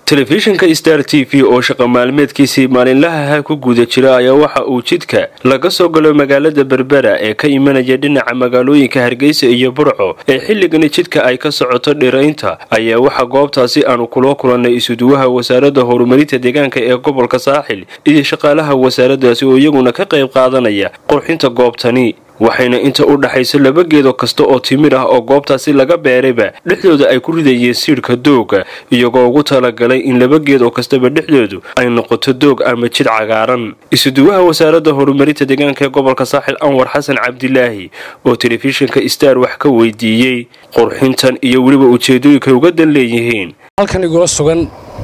telefishinka star t v oo shaqa maalmeedkiisii maalinlahaha ku guda jira ayaa waxa uu jidka laga soo galo magaalada berbera ee ka imanaya dhinaca magaalooyinka hargeysa iyo burco ee xilligani jidka ay ka socoto dhiraynta ayaa waxaa goobtaasi aanu kula kulannay isuduwaha wasaaradda horumarinta deegaanka ee gobolka saaxil iyo shaqaalaha wasaaradaasi oo iyaguna ka qayb qaadanaya qurxinta goobtani waxayna inta u dhaxayso laba geedo kasta oo timir ah oo goobtaasi laga beerayba dhexdooda ay ku ridayeen siidhka dooga iyagoo ugu talagalay in laba geed oo kastaba dhexdoodu ay noqoto doog ama jid cagaaran isuduwaha wasaaradda horumarinta deegaanka ee gobolka saaxil anwar xasan cabdilaahi oo telefishinka star wax ka weydiiyey qurxintan iyo weliba ujeedooyinka uga dan leeyihiin halkan igula sugan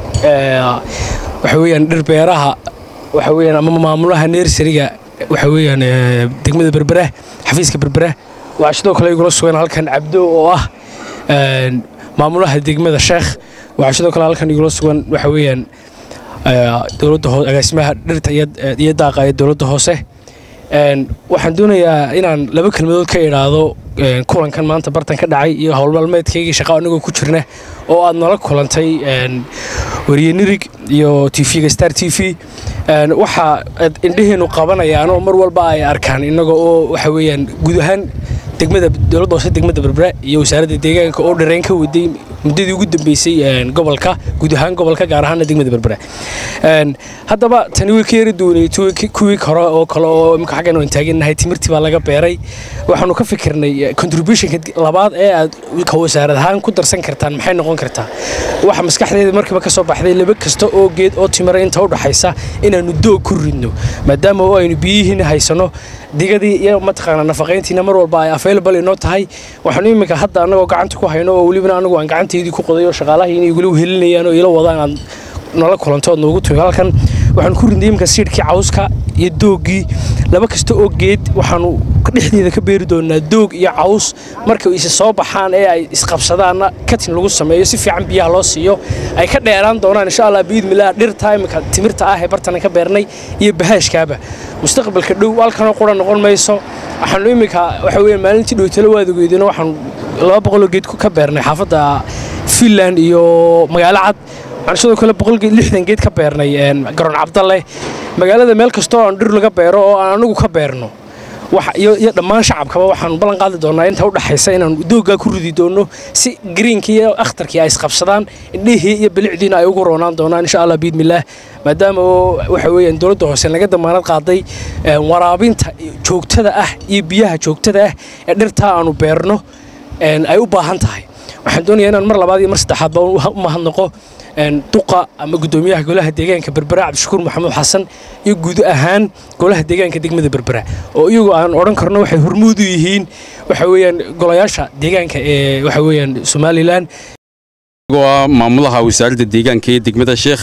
waxa weyaan dhirbeeraha waxa weyaan ama maamulaha neersariga waxa weyaan degmada berbera xafiiska berbera waxaa sidoo kale igula sugan halkan cabdo oo ah maamulaha degmada sheekh waxaa sidoo kale halkan igula sugan waxa weyaan dowladda hoose agaasimaha dhirta iyo daaqa ee dowladda hoose waxaan doonayaa inaan laba kelmadood ka idhaahdo kulankan maanta bartan ka dhacay iyo howlmaalmeedkaygii shaqa anagoo ku jirna oo aad nala kulantay wariye nirig iyo tvga star t v waxa indhaheennu qabanayaan oo mar walba ay arkaan innaga oo waxa weyaan guud ahaan degmada dowladda hoose degmada berbera iyo wasaaradda deegaanka oo dhareen ka waday muddadii ugu dambeysay gobolka guud ahaan gobolka gaar ahaana degmada berbera haddaba tani way ka yari duwanay kuwii hore oo kale oo imika xaggan aan taagannahay timirtii baa laga beeray waxaanu ka fikirnay contributionka labaad ee aad ka wasaarad ahaan ku darsan kartaan maxay noqon kartaa waxa maskaxdeeda markiiba ka soo baxday laba kasta oo geed oo timira inta u dhaxaysa inaannu doog ku ridno maadaama oo aynu biyihiina haysanno digadii iyo mataqaana nafaqayntiina mar walba ay available inoo tahay waxaanu iminka hadda annagoo gacanta ku hayno oo welibana anagu aan gacantaydii ku qoday oo shaqaalahii inay weli helinayaan oo ila wadaan aad nala kulanto ood noogu tumi halkan waxaanu ku ridnay iminka siidhkii cawska iyo dooggii laba kasta oo geed waxaanu dhexdeeda ka beeri doonaa doog iyo caws markay isa soo baxaan ee ay isqabsadaanna katin lagu sameeyo si fiican biyaha loo siiyo ay ka dheeraan doonaan insha allah biidmilah dhirta imika timirta ah ee bartana ka beernay iyo bahaashkaaba mustaqbalka dhow halkanoo qura noqon mayso waxaanu iminka waxa weeye maalintii dhowtalo waad ogeedino waxaanu laba boqoloo geed ka beernay xaafadda finland iyo magaalo cad waxaan sidoo kale boqolgeed lixdan geed ka beernay garoon cabdalle magaalada meel kastoo aan dhir laga beero oo aan anagu ka beerno iyo dhammaan shacabkaba waxaanu ballan qaadi doonaa inta u dhaxaysa inaanu dooggaa ku ridi doonno si greenkii iyo akhtarkii ay isqabsadaan indhihii iyo bilicdiina ay ugu roonaan doonaan insha allah biidmillaah maadaama oo waxa weeyaan dowladda hoose laga damaanad qaaday waraabinta joogtada ah iyo biyaha joogtada ah ee dhirtaa aanu beerno ay u baahan tahay waxaan doonayaa inaan mar labaad iyo mar saddexaadba u mahadnaqo duqa ama gudoomiyaha golaha deegaanka berbera cabdishakuur maxamuud xasan iyo guud ahaan golaha deegaanka degmada berbera oo iyagu aan odhan karno waxay hormuud u yihiin waxa weeyaan golayaasha deegaanka ee waxa weeyaan somalilan waa maamulaha wasaaradda deegaanka ee degmada sheekh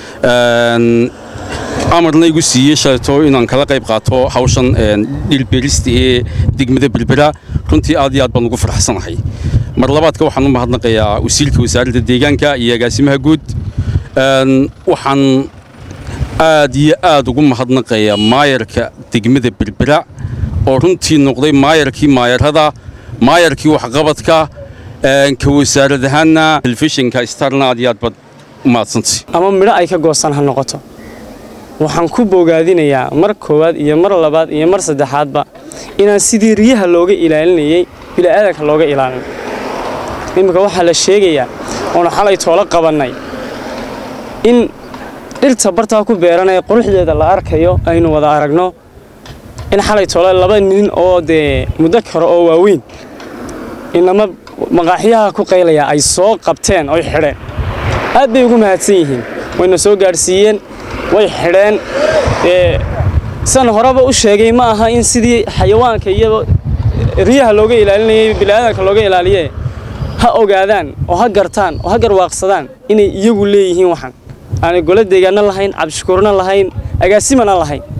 amarna igu siiyey shalayto inaan kala qayb qaato hawshan dhilbeerista ee degmada berbera runtii aad iyo aad baan ugu farxsanahay mar labaadka waxaan u mahadnaqayaa wasiilka wasaaradda deegaanka iyo agaasimaha guud waxaan aad iyo aad ugu mahadnaqayaa maayarka degmada berbera oo runtii noqday maayarkii maayarada maayarkii waxqabadka ka wasaarad ahaanna telefishinka starna aad iyo aad baad u mahadsantay ama midho ay ka goosan ha noqoto waxaan ku bogaadinayaa mar koowaad iyo mar labaad iyo mar saddexaadba inaan sidii riyaha looga ilaalinayey bila'aadanka looga ilaalin iminka waxaa la sheegayaa oona xalay toolo qabannay in dhirta bartaa ku beeranaya quruxdeeda la arkayo aynu wada aragno in xalay toole laba nin oo dee muddo kale oo waaweyn inama maqaaxyaha ku qaylaya ay soo qabteen oy xidheen aad bay ugu mahadsan yihiin wayna soo gaadhsiiyeen way xidheen san horeba u sheegay ma aha in sidii xayawaanka iyo riyaha looga ilaalinayay bila'aadanka looga ilaaliye ha ogaadaan oo ha gartaan oo ha garwaaqsadaan inay iyagu leeyihiin waxaan aanay golo deegaanna lahayn cabdishakuurna lahayn agaasimana lahayn